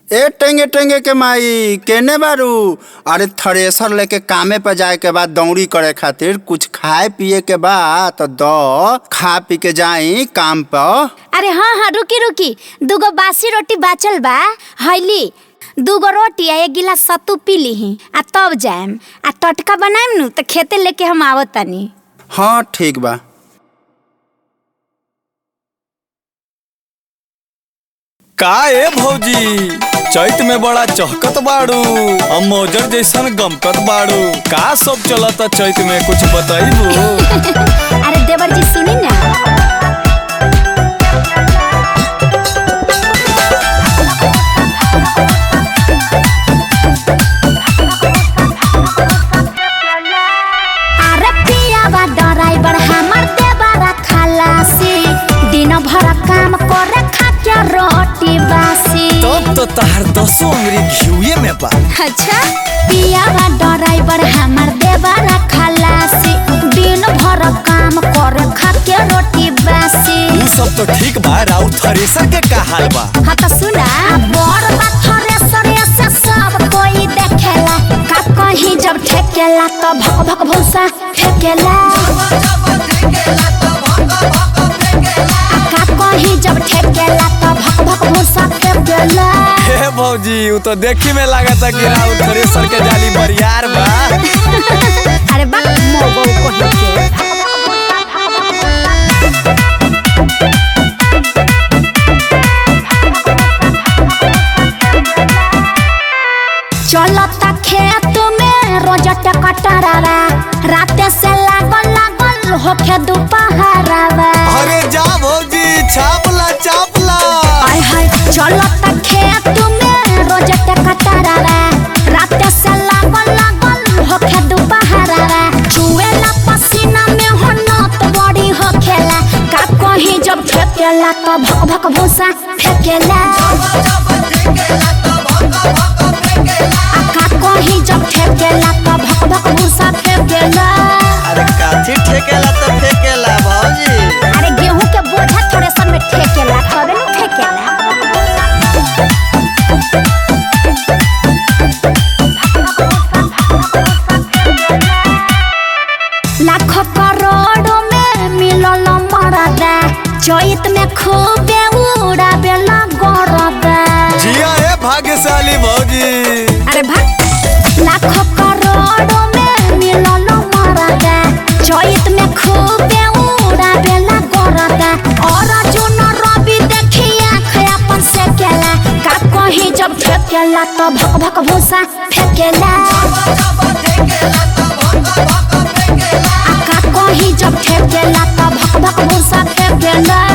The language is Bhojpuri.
ए टेंगे टेंगे के माई केने बारू अरे थ्रेसर लेके कामे पे जाए के बाद दौड़ी करे खातिर कुछ खाए पिए के बाद तो दो खा पी के जाई काम पर अरे हाँ हाँ रुकी रुकी दूगो बासी रोटी बाचल बा हईली दूगो रोटी आ एक गिलास सत्तू पी लीही आ तब जाएम आ टटका बनाएम नु तो खेते लेके हम आवत तानी हाँ ठीक बा का ए भौजी चैत में बड़ा चहकत बाड़ू हम मौजर जैसन गमकत बाड़ू का सब चलता चैत में कुछ बताइबू अरे देवर जी सुनी ना अरे पियावा ड्राइवर हमर देवरा खलासी दिन भर काम करे खाके रोटी बासी तब तो तहार दसो अंगरी घिउए में बा अच्छा पियावा ड्राइवर हमर देवरा खलासी दिन भर काम करे खाके रोटी बासी उ सब तो ठीक बा राउ थ्रेसर के का हाल बा हाँ तो सुना बड़ पत्थरे सरे से सब कोई देखेला का कहीं जब ठेकेला तो भक भक भूसा फेंकेला आ का कहीं जब ठेकेला तो भक भक भूसा फेंकेला हे भौजी उ तो देखी में लागता कि राउ थ्रेसर के जाली बरियार बा अरे बा मोगो को के चलता खेत में रोज टकटरावा राते से लागल लागल होखे दोपहरावा अरे जा भौजी छापला छापला आय हाय चलता खेत में रोज टकटरावा राते से लागल लागल होखे दोपहरावा चुएला पसीना में हो नत बड़ी होखेला का कहीं जब फेंकेला तो भक भक भूसा फेंकेला आ का कहीं जब फेंकेला तो भक भक भूसा फेंकेला अरे काठी ठेकेला तो फेकेला भौजी अरे गेहूं के बोझा थोड़े सन में ठेकेला तबे न फेंकेला लाखों करोड़ों में मिलल मरदा चैत में खूबे उड़ावेला गरदा जिया हे भाग्यशाली भौजी अरे भाग लाखों करोड़ों में मिलल मरदा चैत में खूबे उड़ावेला गरदा और जुन रवि देखी आँख अपन से केला का कहीं जब फेंकेला तो भक भक भूसा फेंकेला आ का कहीं जब फेंकेला तो भक भक भूसा फेंकेला